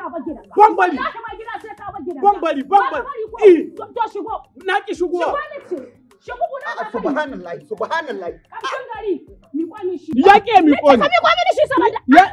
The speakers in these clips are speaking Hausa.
ka bar gidan Ban bari. wallahi mai gida sai ka bar gidan Ban bari, ban Ba ka bari. ko? Eh. to to shigo Na ki shigowa. shigo ne ce shigo kuna A'a ka kai subhanallahi subhanallahi. kamshin gari mi kwani shi Ya ke mi ka koni. mi kwani shi saboda Ya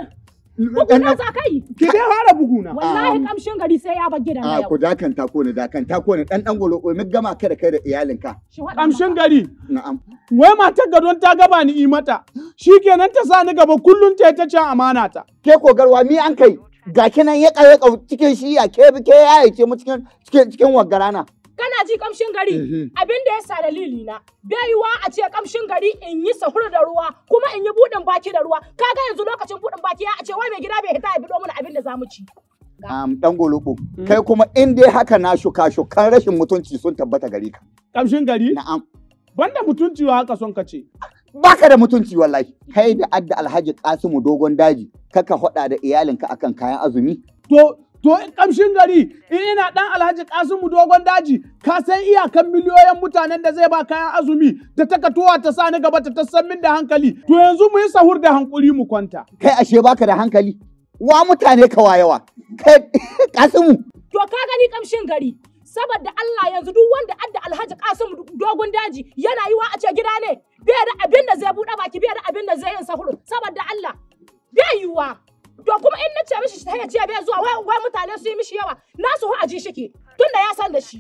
kuna za kai ki dai fara buguna. wallahi Um, kamshin gari sai ya bar gidan A yau ku dakanta ko ne dakanta ko ne dan dan golo ko mi gama ka da kai da iyalinka. shi waɗa Kamshin maka. gari. Na'am. Wai matar gadon ta gaba ni yi mata. Shikenan ta sa ni gaba kullun ta ta cin amana ta. Ke ko garwa mi an kai? Ga kinan ya kare cikin shi ya ke ke ya ce mu cikin cikin cikin wagarana. kana ji kamshin gari Mhm. abin da ya sa dalili na bai yiwa a ce kamshin gari in yi sahur da ruwa kuma in yi budin baki da ruwa kaga yanzu lokacin budin baki ya a ce wai mai gida bai hita ya bido mana abin da zamu ci Um, dan golobo. Kai kuma in dai haka na shuka shukan rashin mutunci sun tabbata gare ka. Kamshin gari. Na'am. Banda mutunci wa haka son ka ce. Baka da mutunci wallahi. Kai da adda Alhaji Kasimu dogon daji kaka hoda da iyalinka akan kayan azumi. To to kamshin gari in ina dan Alhaji Kasimu dogon daji ka san iyakan miliyoyin mutanen da zai ba kayan azumi da ta katowa ta sa ni gaba ta tassan min da hankali. To yanzu mu yi sahur da hankuri mu kwanta. Kai ashe baka da hankali. Wa mutane kawa yawa. Kai Kasimu. to ka gani kamshin gari saboda Allah yanzu duk wanda adda Alhaji Kasim dogon daji yana yiwa a ce gida ne bai da abin da zai buɗe baki bai da abin da zai yin sahur saboda Allah bai yiwa to kuma in na ce mishi sai ya ce bai zuwa wai wai mutane su yi mishi yawa nasu hu aji shike tunda ya san da shi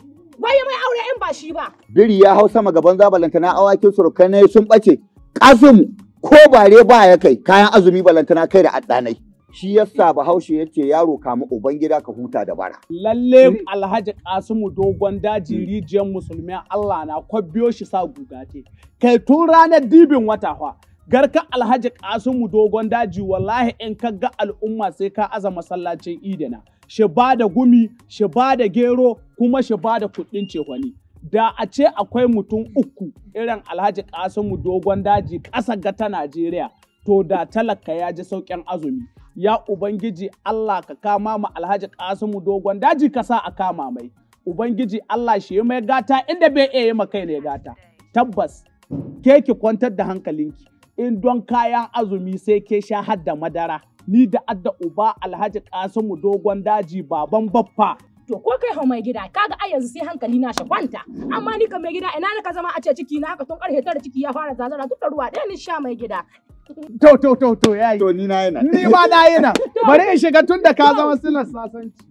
wai mai aure in ba shi ba Biri ya hau sama gaban zabalantana awakin surukanai sun ɓace. Kasimu ko bare ba ya kai kayan azumi balantana kai da addanai. Shi yasa Bahaushe ya ce yaro kama uban gida ka huta da bara. Lalle Alhaji Kasimu dogon daji rijiyar musulmin Allah na kwabbiyo shi sa gugate. Kai tun ranar dibin wata fa. Garka Alhaji Kasimu dogon daji wallahi in ka ga al'umma sai ka aza masallacin idina. Shi ba da gumi, shi ba da gero, kuma shi ba da kuɗin cehwani. Da a ce akwai mutum uku irin Alhaji Kasimu dogon daji ƙasa ga ta Najeriya, to da talaka ya ji sauƙin azumi. ya Ubangiji Allah ka kama ma Alhaji Kasimu dogon daji ka sa a kama mai. Ubangiji Allah shi ya mai gata inda bai iya yi ma kai ne gata. Tabbas, ke ki kwantar da hankalinki. In don kayan azumi sai ke sha har da madara. Ni da adda uba Alhaji Kasimu dogon daji baban baffa. to ko kai hau mai gida kaga ai yanzu sai hankali na shi kwanta amma ni kan mai gida ina ne ka zama a ce ciki na haka tun karfe tara ciki ya fara zazara duk da ruwa ɗaya ni sha mai gida To, to, to, to, yayi. To ni na yana. Ni ma na yi nan. Bari in shiga tun da ka zama silar sasanci.